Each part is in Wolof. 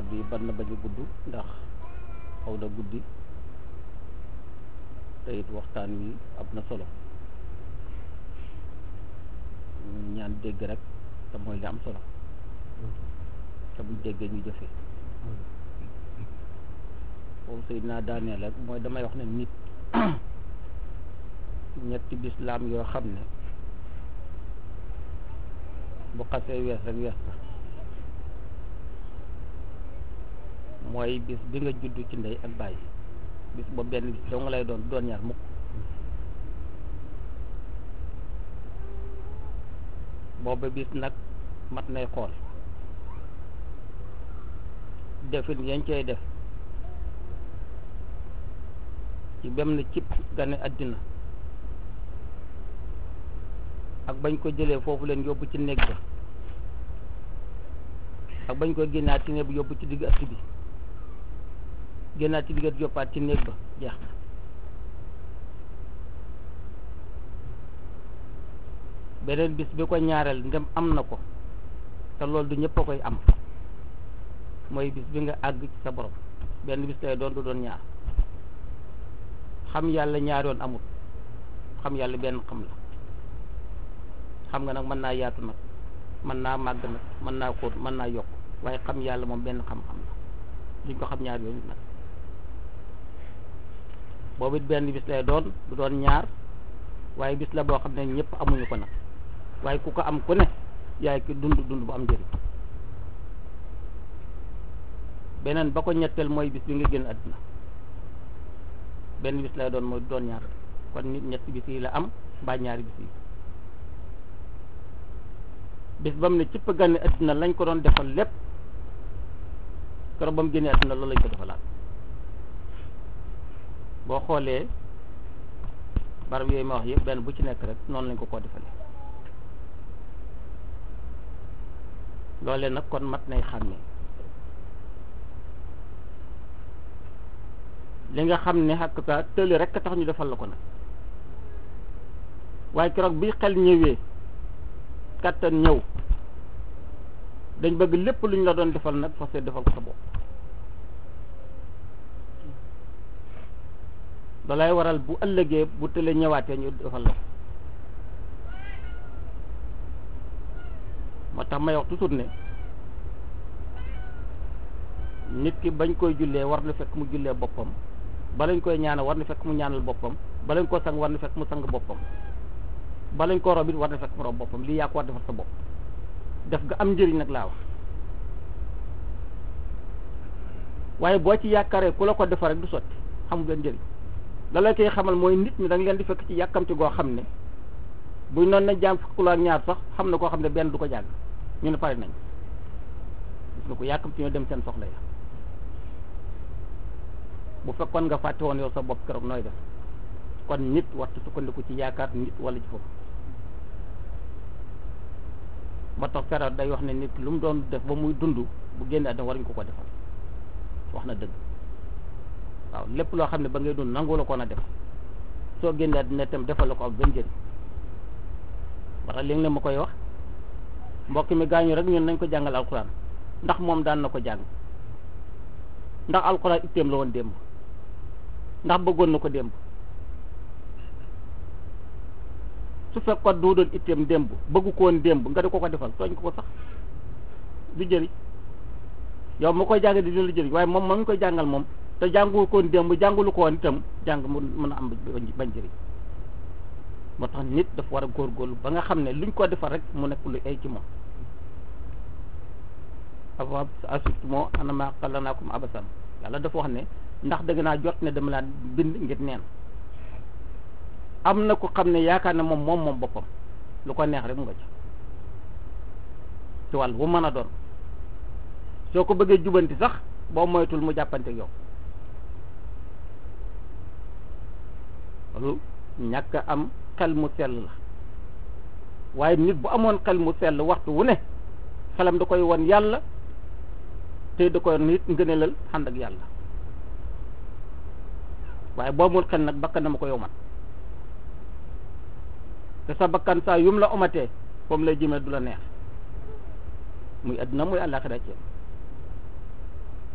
kàddu yi ban na bañ a gudd ndax xaw na guddi te it waxtaan wi am na solo ñu ñaan dégg rek te mooy li am solo te buñ déggee ñu jëfee foofu sëy naa daaneel rek mooy damay wax ne nit ñetti bislaam yoo xam ne bu xasee wees rek wees na mooy bis bi nga juddu ci ndey ak bàyyi bis boobu benn bis doo nga lay doon doon ñaar mukk booba bis nag mat nay xool defin yañ cay def ci bem na cib gane àddina ak bañ ko jëlee foofu leen yóbbu ci néeg ba ak bañ ko génnaat ci néeg bi yóbbu ci digg ëtt bi génnaat ci digg ëtt yóbbaat ci néeg ba jeex na beneen bis bi ko ñaareel ndem am na ko te loolu du ñëpp a koy am mooy bis bi nga àgg ci sa borom benn bis lay doon du doon ñaar xam yàlla ñaar yoon amul xam yàlla benn xam la xam nga nag mën naa yaatu nag mën naa màgg nag mën naa xóot mën naa yokk waaye xam yàlla moom benn xam-xam la duñ ko xam ñaar yooyu nag boobu it benn bis lay doon du doon ñaar waaye bis la boo xam ne ñëpp amuñu ko nag waaye ku ko am ku ne yaay ki dund dund bu am njëriñ beneen ba ko ñetteel mooy bis bi nga génn àddina benn bis lay doon mooy doon ñaar kon nit ñetti bis yi la am mbaa ñaari bis yi bis ba mu ne cëpp gànne àddina lañ ko doon defal lépp keroog ba mu génnee àddina loolu lañ ko defalaat boo xoolee barab yooyu ma wax yëpp benn bu ci nekk rek noonu lañ ko koo defalee loolee nag kon mat nay xàmmee li nga xam ne xàq ka tëli rek a tax ñu defal la ko nag waaye keroog bi xel ñëwee kàttan ñëw dañ bëgg lépp lu ñu la doon defal nag fas defal ko sa bopp loolay waral bu ëllëgee bu tëlee ñëwaatee ñu defal la ko moo tax may wax toujours ne nit ki bañ koy jullee war na fekk mu jullee boppam balañ koy ñaanal war na fekk mu ñaanal boppam balañ ko sang war na fekk mu sang boppam balañ ko rob it war na fekk mu rob boppam lii yaa ko war defal sa bopp def nga am njëriñ nag laa wax waaye boo ci yaakaaree ku la ko defar rek du sotti xamul benn njëriñ la la koy xamal mooy nit ñi da nga leen di fekk ci yàkkamti goo xam ne buñ noonu na jaam fukk ak ñaar sax xam na koo xam ne benn du ko jàng ñu ne pare nañ gis nga ko yàkkamti ñoo dem seen soxla ya bu fekkoon nga fàtte woon yow sa bopp keroog nooy def kon nit waxtu sukkandiku ci yaakaar nit wala ci foofu ba tax feral day wax ne nit lu mu doon def ba muy dund bu génne àddina waruñ ko ko defal wax na dëgg waaw lépp loo xam ne ba ngay dund nangu la ko na def soo génne àddina itam defal la ko ak benn njëriñ ba tax léegi la ma koy wax mbokk mi gaañu rek ñun nañ ko jàngal alxuraan ndax moom daan na ko jàng ndax alxuraan itteem la woon démb ndax bëggoon na ko démb su fekkoon du doon itteem démb bëggu ko woon démb nga di ko ko defal tooñ ko ko sax du jëriñ yow ma koy jàng di dina la jëriñ waaye moom ma ngi koy jàngal moom te jàngu ko woon démb jàngulu ko woon itam jàng mu mën a am bañ jëriñ moo tax nit dafa war a góorgóorlu ba nga xam ne luñ ko defal rek mu nekk lu ay ci moom afa asut moo anama xalanaakum abasan yàlla dafa wax ne ndax dëgg naa jot ne dama laa bind ngir neen am na ko xam ne yaakaar ne moom moom moom boppam lu ko neex rek mu nga ci ci wàll bu mën a doon soo ko bëggee jubanti sax boo moytul mu jàppante yow loolu ñàkk am xel mu sell la waaye nit bu amoon xel mu sell waxtu wu ne xelam da koy won yàlla te da koy nit ngëneelal ànd ak yàlla waaye boo amul xel nag bakkan dama ko yow man te sa bakkan saa yum la omatee foofu lay jëmee du la neex muy àdduna muy àllaaxira ci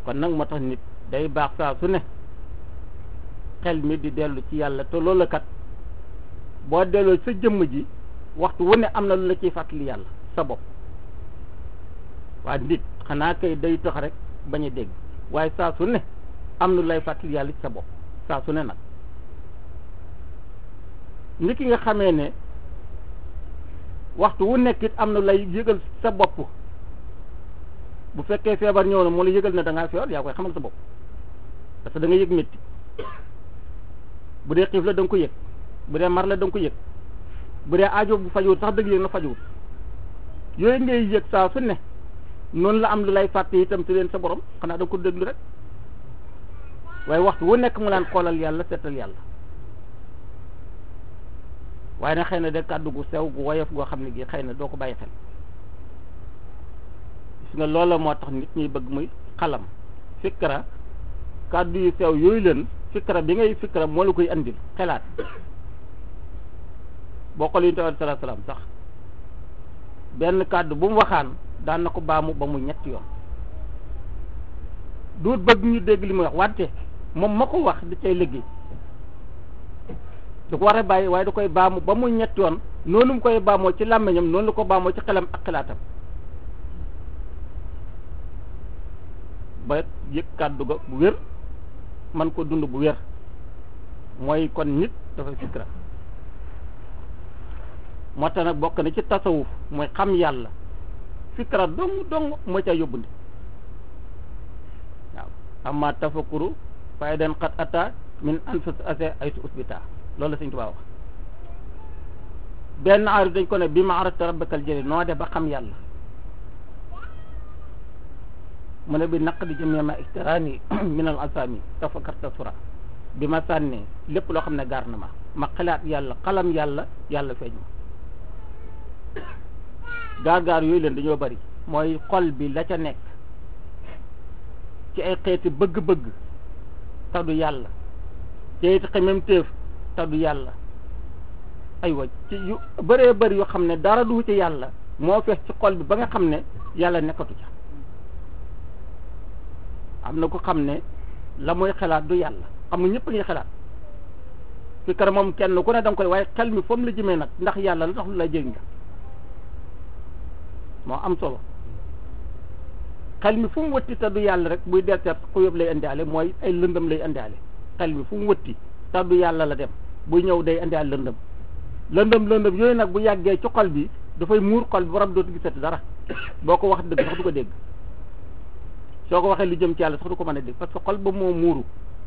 kon nag moo tax nit day baax saa su ne xel mi di dellu ci yàlla te loolu kat boo delloo sa jëmm ji waxtu wu ne am na lu la ciy fàttali yàlla sa bopp waaye nit xanaa kay day tax rek bañ a dégg waaye saa su ne am na lu lay fàttali yàlla ci sa bopp saa su ne nag ni ki nga xamee ne waxtu wu nekk it am na lay yëgal sa bopp bu fekkee feebar ñëw na moo la yëgal ne da ngaa feebar yaa koy xamal sa bopp parce que da nga yëg métti bu dee xiif la da nga ko yëg bu dee mar la da nga ko yëg bu dee aajo bu fajuwut sax dëgg yëg na fajuwut yooyu ngay yëg saa su ne noonu la am lu lay fàtte itam ci leen sa borom xanaa da nga ko déglu rek waaye waxtu wu nekk mu laan xoolal yàlla seetal yàlla waaye nag xëy na de kàddu gu sew gu woyof goo xam ne gi xëy na doo ko bàyyi xel gis nga loola moo tax nit ñi bëgg muy xalam fikra kàddu yu sew yooyu leen fikra bi ngay fikra moo la koy andil xelaat boo xool yonent bi sallallahu alayhi wasallam sax benn kàddu bu mu waxaan daan na ko baamu ba mu ñetti yoon duut bëgg ñu dégg li muy wax wante moom ma ko wax di cay liggéey du ko war a bàyyi waaye da koy baamu ba mu ñetti yoon noonu mu koy baamoo ci làmmiñam noonu la ko baamoo ci xelam ak xalaatam ba yëg kàddu ga bu wér man ko dund bu wér mooy kon nit dafay fikra moo tax nag bokk na ci tasawuf mooy xam yàlla fikra dong dong moo ca yóbbundi waaw amma tafakkuru faydan qad ata min anfus ase ay su usbita loolu la Sëñ Tuubaa wax benn aarif dañ ko ne bi ma arafta rabbakal jëli noo de ba xam yàlla mu ne bi naq di jëmee ma ixtiraani min al asami tafakarta sura bi ma sànnee lépp loo xam ne gaar na ma ma xalaat yàlla xalam yàlla yàlla feeñ ma gaar-gaar yooyu leen dañoo bari mooy xol bi la ca nekk ci ay xeeti bëgg-bëgg taddu yàlla ci ay xemem téef taddu yàlla aywa ci yu bëree bëri yoo xam ne dara du ci yàlla moo fees ci xol bi ba nga xam ne yàlla nekkatu ca am na ko xam ne la muy xalaat du yàlla xam nga ñëpp ngi xalaat fi kër moom kenn ku ne danga koy waaye xel mi foofu la jëmee nag ndax yàlla la tax lu la jëriñ nga moo am solo xel mi fu mu wëtti te du yàlla rek buy delteer ku yëpp lay indiwaale mooy ay lëndëm lay indiwaale xel mi fu mu wëtti te du yàlla la dem buy ñëw day indiwaale lëndëm lëndëm lëndëm yooyu nag bu yàggee ci xol bi dafay muur xol bi borom dootu gisati dara boo ko wax dëgg sax du ko dégg soo ko waxee lu jëm ci yàlla sax du ko mën a dégg parce que xol ba moo muuru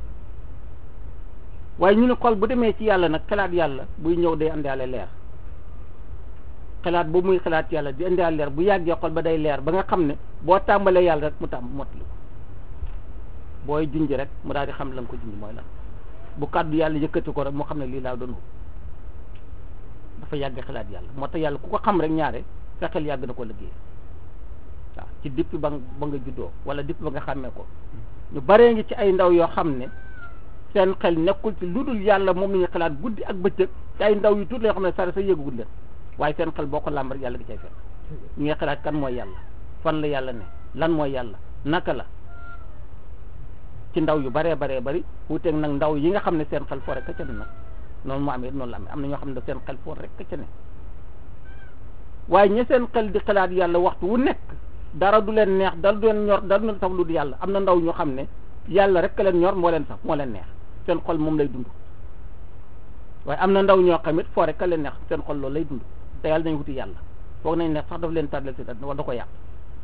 waaye ñu ne xol bu demee ci yàlla nag xalaat yàlla buy ñëw day indiwaale leer xalaat bu muy xalaat yàlla di indiwaale leer bu yàggee xol ba day leer ba nga xam ne boo tàmbalee yàlla rek mu tàmb mottali ko booy junj rek mu daal di xam la nga ko junj mooy lan bu kàddu yàlla yëkkati ko rek mu xam ne lii laa doon dafa yàgg xalaat yàlla moo tax yàlla ku ko xam rek ñaare sa xel yàgg na ko liggéey waaw ci depuis ba ba nga juddoo wala depuis ba nga xàmmee ko ñu baree ngi ci ay ndaw yoo xam ne seen xel nekkul ci lu dul yàlla moom la ñuy xalaat guddi ak bëccëg ci ay ndaw yu tuuti yoo xam ne sare sa yëgugul leen waaye seen xel boo ko làmb rek yàlla gi cay fekk ñu ngi xalaat kan mooy yàlla fan la yàlla ne lan mooy yàlla naka la ci ndaw yu baree baree bari wuuteeg nag ndaw yi nga xam ne seen xel foo rek ca ne nag noonu mu amee noonu la amee am na ñoo xam ne seen xel foo rek ca ne waaye ña seen xel di xalaat yàlla waxtu wu nekk dara du leen neex dara du leen ñor dara du leen saf lu du yàlla am na ndaw ñoo xam ne yàlla rek leen ñor moo leen saf moo leen neex seen xol moom lay dund waaye am na ndaw ñoo xam it foo rek leen neex seen xol loolu lay dund te yàlla nañ wuti yàlla foog nañ ne sax daf leen tàddal si wala da ko yàq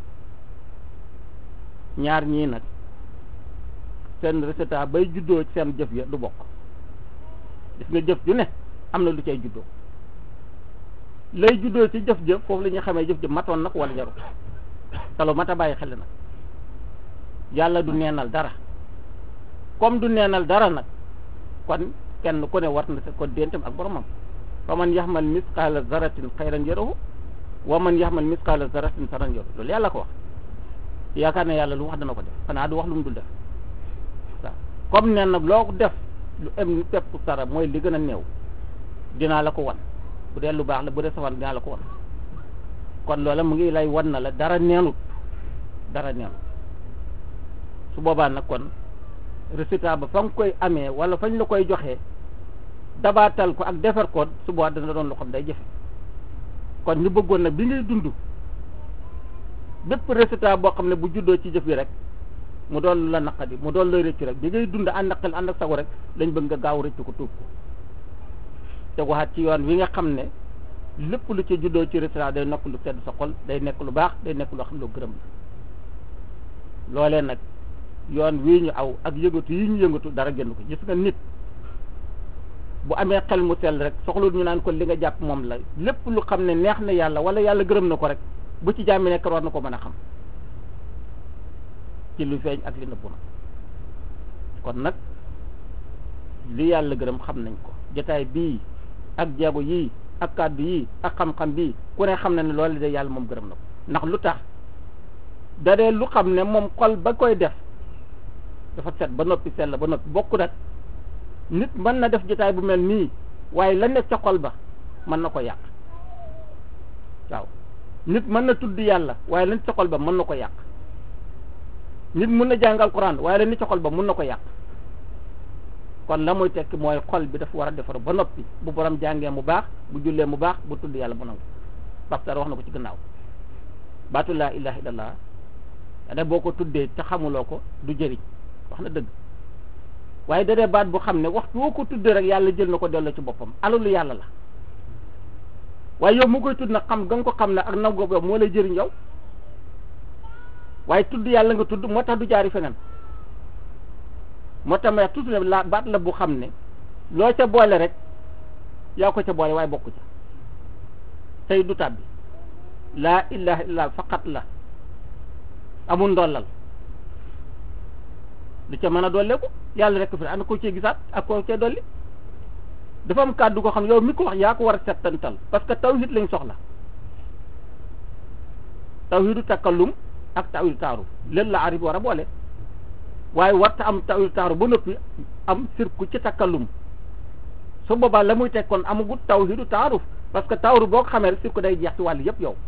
ñaar ñii nag seen résultat bay juddoo ci seen jëf ya du bokk gis nga jëf ju ne am na lu cay juddoo lay juddoo ci jëf jëf foofu la ñuy xamee jëf jëf matoon nag wala jarul talo mata bàyyi xel nag yàlla du neenal dara comme du neenal dara nag kon kenn ku ne war na ko dentam ak boromam fa man yaxmal misqaala zaratin xayran yarahu wa man yaxmal misqaala zaratin saran yarahu loolu yàlla ko wax yaakaar ne yàlla lu wax dana ko def xanaa du wax lu mu dul def waaw comme nen nag loo def lu em pepp sara mooy li gën a néew dinaa la ko wan bu dee lu baax la bu dee safaan dinaa la ko wan kon loola mu ngi lay wan na la dara neenut dara neenut su boobaa nag kon résultat ba fa nga koy amee wala fañ la koy joxee dabaatal ko ak defar ko su boobaa dana doon loo xam day jafe kon ñu bëggoon nag bi ngay dund bépp résultat boo xam ne bu juddoo ci jëf yi rek mu doon lu la naqadi mu doon lay rëccu rek bi ngay dund ànd ak xel ànd ak sago rek lañ bëgg nga gaaw rëccu ko tuub ko te waxaat ci yoon wi nga xam ne lépp lu ci juddoo ci résultat day nekk lu sedd sa xol day nekk lu baax day nekk loo xam ne lu gërëm la loolee nag yoon wii ñu aw ak yëngatu yi ñu yëngatu dara génn ko gis nga nit bu amee xel mu sell rek soxlu ñu naan ko li nga jàpp moom la lépp lu xam ne neex na yàlla wala yàlla gërëm na ko rek bu ci jàmmi nekk war na ko mën a xam ci lu feeñ ak li nëbbu na kon nag li yàlla gërëm xam nañ ko jotaay bii ak jeego yii ak kàddu yii ak xam-xam bii ku ne xam na ne loolu de yàlla moom gërëm na ko ndax lu tax da dee lu xam ne moom xol ba koy def dafa set ba noppi sell ba noppi bokk nag nit mën na def jotaay bu mel nii waaye la nekk ca xol ba mën na ko yàq waaw nit mën na tudd yàlla waaye la nekk ca xol ba mën na ko yàq nit mun na jàng alquran waaye la nekk ca xol ba mun na ko yàq kon la muy tekki mooy xol bi dafa war a defar ba noppi bu borom jàngee mu baax bu jullee mu baax bu tudd yàlla mu nangu Baxtar wax na ko ci gannaaw baatu laa ilaha illallah da boo ko tuddee te xamuloo ko du jëriñ wax na dëgg waaye da dee baat bu xam ne waxtu woo ko tuddee rek yàlla jël na ko delloo ci boppam alalu yàlla la waaye yow mu koy tudd nag xam ga nga ko xam ne ak nangu ko moo lay jëriñ yow waaye tudd yàlla nga tudd moo tax du jaari feneen moo tax ma tudd ne la baat la bu xam ne loo ca boole rek yaa ko ca boole waaye bokku ca tey du tàbbi laa ilaha illa faqat la amul ndollal lu ca mën a dolleeku yàlla rek fi ana ko cee gisaat ak ko cee dolli dafa am kàddu ko xam ne yow mi ko wax yaa ko war a settantal parce que tawhid lañ soxla tawhidu takallum ak tawhidu taaru leen la arib war a boole waaye warta am tawhidu taaru ba noppi am sirku ci takallum su boobaa la muy teg kon amagut tawhidu taaruf parce que taaru boo ko xamee rek sirku day jeex ci wàll yëpp yow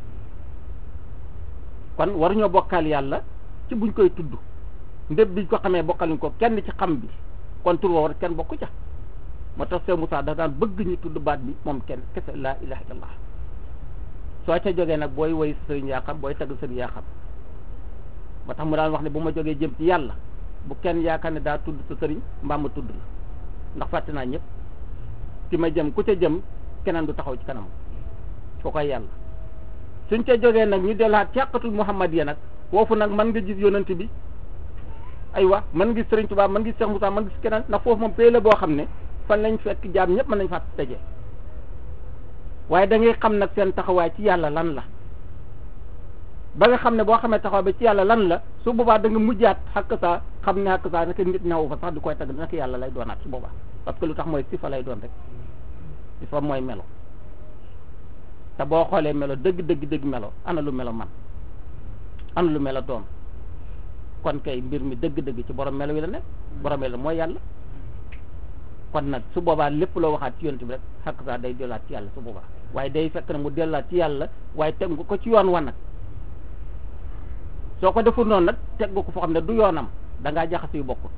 kon waruñoo bokkaal yàlla ci buñ koy tudd ndéb biñ ko xamee bokkaluñ ko kenn ci xam bi kon tur woo war kenn bokku ca moo tax Seydou Moussa dafa daan bëgg ñu tudd baat bi moom kenn kese laa ilaha illallah soo ca jógee nag booy woy sëriñ yaa xam booy tagg sëriñ yaa xam moo tax mu daan wax ne bu ma jógee jëm ci yàlla bu kenn yaakaar ne daa tudd sa sëriñ mbaa ma tudd la ndax fàtte naa ñëpp ki ma jëm ku ca jëm keneen du taxaw ci kanam foo koy yàlla suñ ca jógee nag ñu delluwaat ci àqatul Muhammad ya nag foofu nag mën nga gis yonent bi aywa mën nga gis Sëriñ Tuubaa mën nga gis Cheikh Moussa mën nga gis keneen ndax foofu moom pay la boo xam ne fan lañ fekk jaam ñëpp mën nañ faa tëjee waaye da ngay xam nag seen taxawaay ci yàlla lan la ba nga xam ne boo xamee taxawaay ba ci yàlla lan la su boobaa da nga mujjaat xàkk saa xam ne xàkk saa naka nit ñaw fa sax di koy tagg naka yàlla lay doonaat su boobaa parce que lu tax mooy sifa lay doon rek sifa mooy melo te boo xoolee melo dëgg dëgg dëgg melo ana lu melo man ana lu melo doon kon kay mbir mi dëgg-dëgg ci borom melo wi la nekk borom melo mooy yàlla kon nag su boobaa lépp loo waxaat ci yonent bi rek xakk saa day delluwaat ci yàlla su boobaa waaye day fekk na mu delluwaat ci yàlla waaye teg nga ko ci yoon wa nag soo ko deful noonu nag teg nga ko foo xam ne du yoonam da ngaa jaxase yu bokkul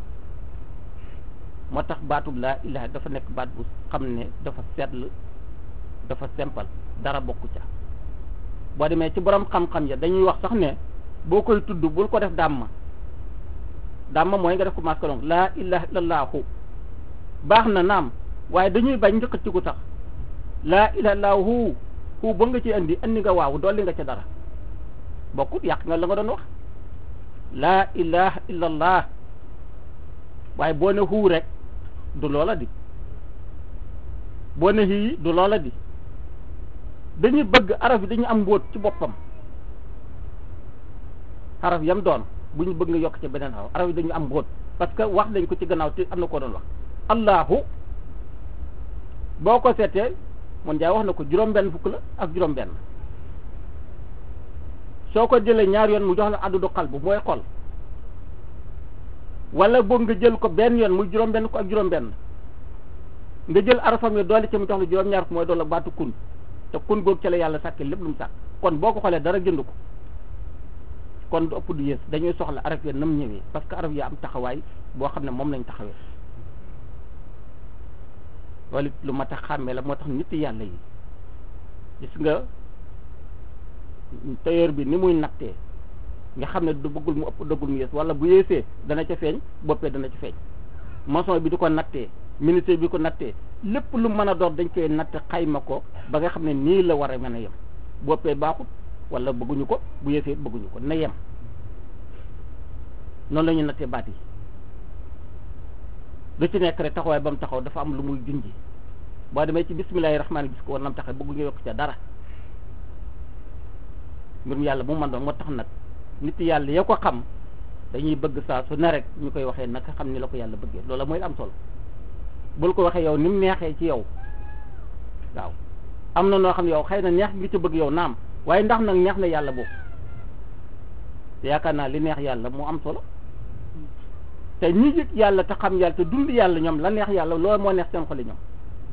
moo tax baatub laa ilaha dafa nekk baat bu xam ne dafa seetlu dafa simple dara bokku ca boo demee ci borom xam-xam ya dañuy wax sax ne boo koy tudd bul ko def dàmma dàmma mooy nga def ko masque donc laa ilaha illallahu baax na naam waaye dañuy bañ njëkk ci ko sax laa ilaha illahu hu ba nga ci andi andi nga waaw dolli nga ca dara bokkut yàq nga la nga doon wax laa ilaha illallah waaye boo ne huu rek du loola di boo ne hii du loola di dañuy bëgg araf yi dañu am mbóot ci boppam araf yam doon bu ñu bëgg nga yokk ci beneen araf araf yi dañu am mbóot parce que wax dañ ko ci gannaaw te am na koo doon wax allahu boo ko seetee mun jaay wax na ko juróom-benn fukk la ak juróom-benn soo ko jëlee ñaar yoon mu jox la addudu xalbu mooy xol wala boog nga jël ko benn yoon muy juróom-benn ko ak juróom-benn nga jël arafam yi doole ci mu jox la juróom-ñaar ko mooy doole baatu kun te kun googu ca la yàlla sàkkee lépp lu mu sàkk kon boo ko xoolee dara jënd ko kon du ëpp du yées dañuy soxla araf ya nam ñëwee parce que araf ya am taxawaay boo xam ne moom lañ taxawee loolu it lu mat a xàmmee la moo tax nit yàlla yi gis nga tailleur bi ni muy nattee nga xam ne du bëggul mu ëpp dëggul mu yées wala bu yéesee dana ca feeñ boppee dana ca feeñ maçon bi di ko nattee ministre bi ko nattee lépp lu mën a doon dañ koy natt xayma ko ba nga xam ne nii la war a mën a yem boppee baaxut wala bëgguñu ko bu yéesee bëgguñu ko na yem noonu la ñu nattee baat yi lu ci nekk rek taxawaay ba mu taxaw dafa am lu muy junji boo demee ci bismillahi rahmaani gis ko war nam taxaw bëgguñu yokk ca dara mbirum yàlla mu man doon moo tax nag nit yàlla ya ko xam dañuy bëgg saa su ne rek ñu koy waxee naka xam ni la ko yàlla bëggee loola mooy am solo bul ko waxee yow ni mu neexee ci yow waaw am na noo xam ne yow xëy na neex ngi ci bëgg yow naam waaye ndax nag neex na yàlla boobu te yaakaar naa li neex yàlla moo am solo te ñi yëg yàlla te xam yàlla te dund yàlla ñoom la neex yàlla loolu moo neex seen xoli ñoom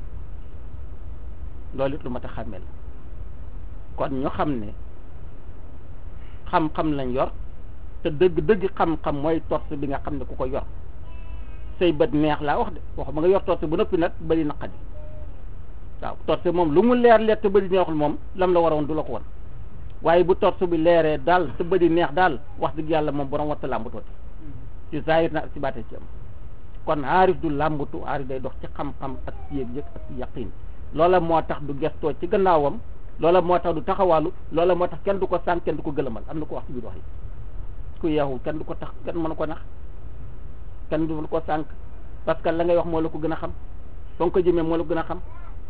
loolu it lu ma tax xàmmee la kon ñu xam ne xam-xam lañ yor te dëgg dëgg xam-xam mooy torse bi nga xam ne ku ko yor say bët neex laa wax de wax ma nga yor torse bu noppi nag bëri naqadi waaw torse moom lu mu leer leer te bëri neexul moom lam la waroon du la ko won waaye bu torse bi leeree daal te bëri neex daal wax dëgg yàlla moom borom watta làmbatooti ci zahir na ak ci baate ci am kon aarif du làmbatu aarif day dox ci xam-xam ak ci yëg-yëg ak ci yaqin loola moo tax du gestoo ci gannaawam loola moo tax du taxawaalu loola moo tax kenn du ko sànq kenn du ko gëlëmal am na ko wax ci biir wax yi ku yeexu kenn du ko tax kenn mënu ko nax kenn du ko sànq parce que la ngay wax moo la ko gën a xam fa nga ko jëmee moo la ko gën a xam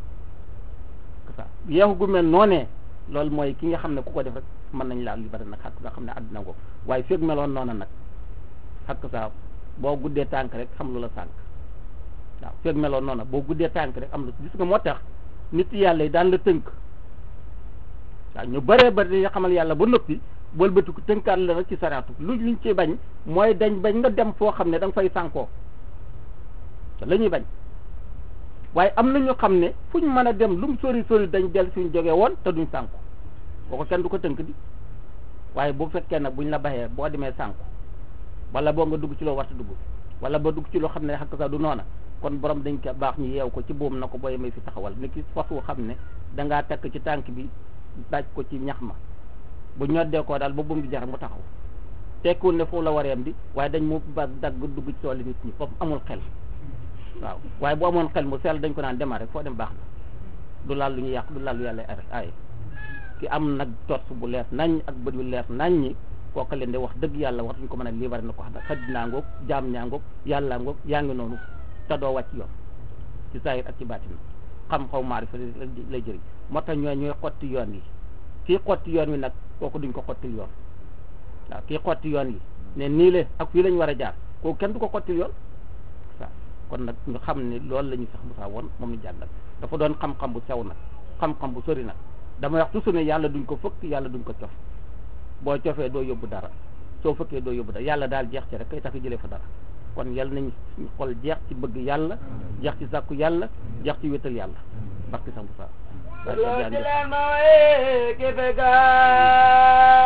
yeexu gu mel noonee loolu mooy ki nga xam ne ku ko def rek mën nañ laa li bari nag xakk nga xam ne àddina ko waaye feeg meloon noona nag xakk saa boo guddee tànk rek xam lu la sànq waaw feeg meloon noona boo guddee tànk rek am lu gis nga moo tax nit yàlla yi daan la tënk waaw ñu bëree bëri dañuy xamal yàlla ba noppi wëlbatiku tënkaat la rek ci saraatu lu liñ ci bañ mooy dañ bañ nga dem foo xam ne da nga fay sànkoo te la ñuy bañ waaye am na ñu xam ne fu ñu mën a dem lu mu sori sori dañ del suñ jógee woon te duñ sànku boo ko kenn du ko tënk di waaye bu fekkee nag buñ la baxee boo demee sànku wala boo nga dugg ci loo warta dugg wala ba dugg ci loo xam ne xakk sa du noona kon borom dañ ko baax ñu yeew ko ci boom na ko booy may fi taxawal ni ki fas wu xam ne dangaa takk ci tànk bi daaj ko ci ñax ma bu ñoddee koo daal ba buum bi jar mu taxaw tekkiwul ne foofu la wareem di waaye dañ mu ba dagg dugg ci tooli nit ñi foofu amul xel waaw waaye bu amoon xel mu sell dañ ko naan démarrer foo dem baax na du laal lu ñu yàq du laal lu yàlla ay ki am nag torse bu leer nañ ak bët yu leer nañ ñi kooka leen de wax dëgg yàlla war duñ ko mën a libéré na ko xam ne xaddinaa ngoog jaam ñaa ngoog yàllaa ngoog yaa ngi noonu te doo wàcc yoon ci zahir ak ci baatin xam xaw maarifa lay jëriñ moo tax ñooy ñooy xotti yoon yi kii xotti yoon wi nag kooku duñ ko xottil yoon waaw kii xotti yoon yi ne nii le ak fii lañ war a jaar kooku kenn du ko xottil yoon waaw kon nag ñu xam ne loolu la ñu sax Musaa woon moom ñu jàngal dafa doon xam-xam bu sew nag xam-xam bu sori nag damay wax toujours ne yàlla duñ ko fëkk yàlla duñ ko cof boo cofee doo yóbbu dara soo fëkkee doo yóbbu dara yàlla daal jeex ci rek kay tax jëlee fa dara kon yàlla nañ xol jeex ci bëgg yàlla jeex ci sàkku yàlla jeex ci wétal yàlla barki sax Musaa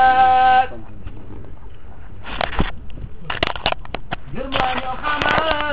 Jur ma ñu xamal